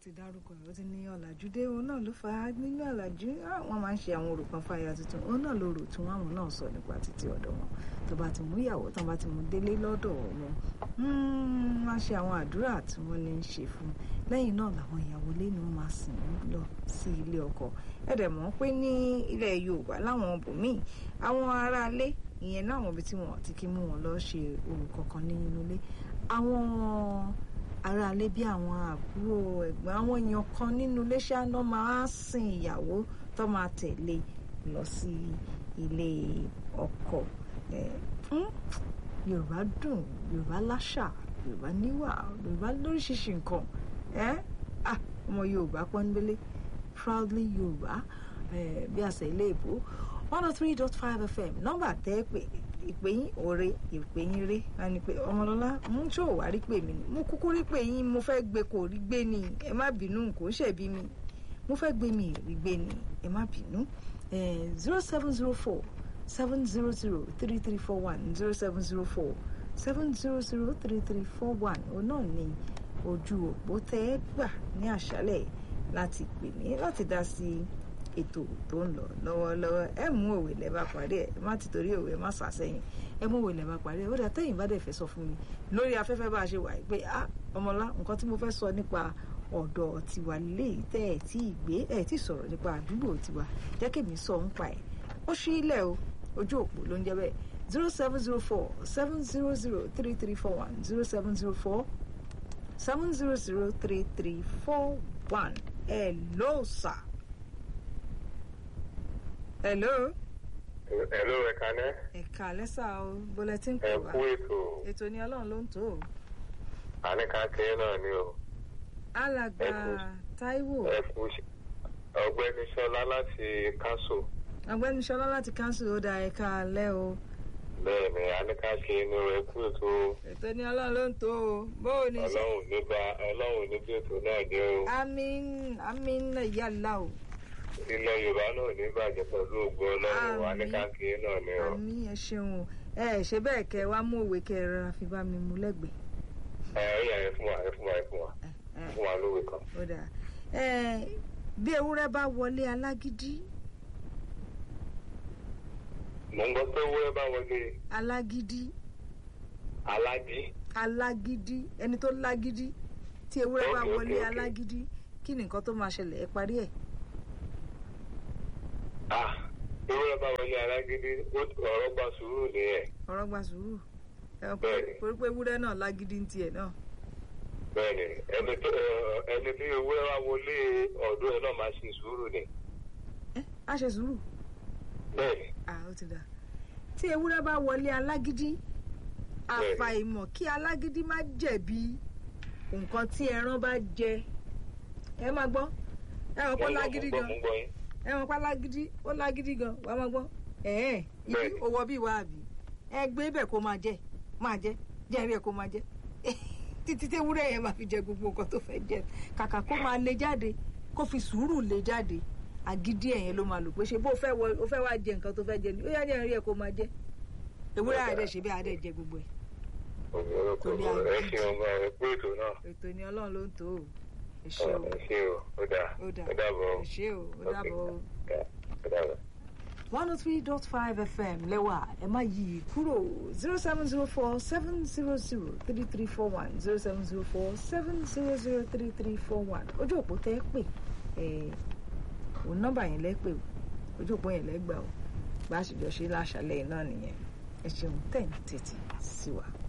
ti dárúkọ ẹ̀ ó ti ní ọ̀làjú dé òun náà ló fà á nínú ọ̀làjú wọ́n máa ń ṣe àwọn orò kan fáyà tuntun òun náà ló rò tí wọ́n àwọn náà sọ nípa títí ọ̀dọ̀ wọn tó bá ti mú ìyàwó tó bá ti mú délé lọ́dọ̀ wọn wọ́n á ṣe àwọn àdúrà tí wọ́n ní í ṣe fún lẹ́yìn náà làwọn ìyàwó ilé ni wọ́n máa sìn lọ sí ilé ọkọ ẹ̀dẹ̀ mọ̀ pé ní ilẹ̀ Yorùbá láwọn bòmíì àwọn aráalé ìyẹn láwọn ibi tí wọn ti kí mú wọn lọ ṣe orò kankan nínú ilé àwọn aráalé bí àwọn àbúrò ẹ̀gbọ́n àwọn èèyàn kan nínú ilé ṣáná máa sin ìyàwó tó máa tẹ̀lé lọ sí ilé ọkọ yorùbá dùn yorùbá láṣà yorùbá níwà yorùbá lóríṣiríṣi nǹkan ọmọ yorùbá pọ́nbélé proudly yorùbá bí àṣà ilé ìbò one oh three dot five fm nọ́mbà tẹ́ pé ìpè yín òre ìpè yín ré ẹni pé ọmọlọ́lá mú tí ò wá rí pè mí ni mo kúkú rí pè yín mo fẹ́ gbé kò rí gbé ni ẹ má bínú kò ń ṣẹ̀bi mi mo fẹ́ gbé mi rí gbé ni ẹ má bínú zero seven zero four seven zero zero three three four one zero seven zero four seven zero zero three three four one òun náà ni ojú òpó tẹ́ ẹ gbà ní àṣálẹ̀ láti pè mí láti dá sí ètò tó ń lọ lọ́wọ́lọ́wọ́ ẹ mú òwe lẹ́bàá parí ẹ̀ má ti torí òwe má sàsẹ́yìn ẹ mú òwe lẹ́bàá parí ẹ̀ ó dà tẹ́yìn bá dẹ̀ fẹ́ sọ fún mi lórí afẹ́fẹ́ bá a ṣe wà pé ah ọmọlá nǹkan tí mo fẹ́ sọ nípa ọ̀dọ̀ tiwa léyìí tẹ́ ẹ̀ tí ì gbé ẹ̀ tí ì sọ̀rọ̀ nípa àdúgbò tiwa jẹ́ kí mi sọ ń pa ẹ̀ ó ṣí ilẹ̀ o ojú òpó ló ń jẹ́ bẹ́ẹ̀ zero seven zero four seven zero zero three three four one zero seven zero four seven zero zero three three four one hello sir. hello. hello ẹ kálẹ́. ẹ̀ka lẹ́sà o bulletin ẹ pè wá kú ètò ètò ní ọlọ́run ló ń tó o. àníkàkẹ́ náà ni o alàgbà Ẹ kú. Táíwò ẹ kú ṣe- ọ̀gbẹ́ni Ṣọlá láti kánṣó ọ̀gbẹ́ni Ṣọlá láti council ó da ẹ̀ka alẹ́ o bẹ́ẹ̀ ni àníkàkẹ́ inú rẹ kú ètò ètò ní ọlọ́run ló ń tó o bó o ní ṣe. ọlọ́run nígbà ọlọ́run níbi ètò náà jẹ́ o àmín àmín yàlá o ilẹ̀ Yorùbá náà ní bàjẹ́ pẹ̀lú ògbó ọlọ́run Àmín. àníkàkẹ́ náà ni o àmín ẹ ṣeun o ẹ ẹ ṣe bẹ́ẹ̀ kẹ́ ẹ wá mú òwe kẹ́ ẹ rọra fi bá mi mú lẹ́gbẹ̀ẹ́. ẹ ó yà ẹ fún wa ẹ fún wa ẹ fún wa ẹ ẹ fún wa lówe kan. ó dáa ẹ bí ewúrẹ́ bá wọlé alágídí mo ń gbọ́ pé wúrẹ́ bá wọlé alágídí alájí alágídí ẹni tó lágídí tí ewúrẹ́ bá Okay, wọlé okay, okay. alágídí kí ni nǹkan tó máa ṣẹlẹ̀ ẹ parí ẹ̀. ah wúrẹ́ bá wọlé alágídí ó- ọ̀rọ̀ gba sùúrù nìyẹn ọ̀rọ̀ gba sùúrù ẹ Bẹ́ẹ̀ni. pé pé ewúrẹ́ náà lágídí ń tiẹ̀ náà. bẹ́ẹ̀ni ẹni tó ẹ, ẹni tí wúrẹ́ bá wọlé ọ̀dọ́ ẹ̀ náà máa ṣe sùúrù ni ẹ á ṣe sùúrù bẹ́ẹ̀ni ah ó ti dà tí ewúrẹ́ bá wọlé alágídí Bẹ́ẹ̀ni. àfàìmọ̀ kí alágídí má jẹ̀bi nǹkan tí ẹran bá jẹ ẹ máa gbọ́ ẹ mọ̀ pé ó Mo ń gbọ́, lágídí mo ń gan gbọ́, mo ń gbọ́ yín. ẹ mọ̀ pé lágídí ó lágídí gan wàá máa gbọ́ ẹ̀ẹ́n ibi Bẹ́ẹ̀ni. owó bíi wàá bì ẹ gbé bẹ̀ kó máa jẹ máa jẹ jẹ́rìí ẹ̀ kó máa jẹ títí tí ewúrẹ́ yẹn máa fi jẹ gbogbo nǹkan tó fẹ́ jẹ kàkà kó máa lè jáde kó fi sùúrù lè jáde àgídí ẹ̀yẹn ló máa lò pé ṣe bó fẹ́ wọ ó fẹ́ wá jẹ nǹkan tó fẹ́ jẹ ni ó yá jẹ́rìí ẹ̀ kó máa jẹ ewúrẹ́ àdẹ ṣe bí àdẹ jẹ gbogbo ẹ̀ Torí ẹ àgídí. ṣe ọmọ ẹ pé ètò náà ètò ni ọlọ́run ló ń tó o ẹ ṣé o ẹ ṣe o ó dáa ó dà ó dàbọ̀ ẹ ṣé o ó dàbọ̀ o. ó dàbọ̀. one oh three dot five fm lẹ́wà ẹ má yí i kúrò zero seven zero four seven zero zero three three four one zero seven zero four seven zero zero three three four one ojú òpó tẹ́ ẹ pè ẹ òun nọ́mbà yẹn lẹ́ pè o ojú òpó yẹn lẹ́ gbà o bá a ṣèjọ ṣe láṣàlẹ̀ náà nìyẹn ẹ ṣeun tẹ̀ ń tètè sí wa.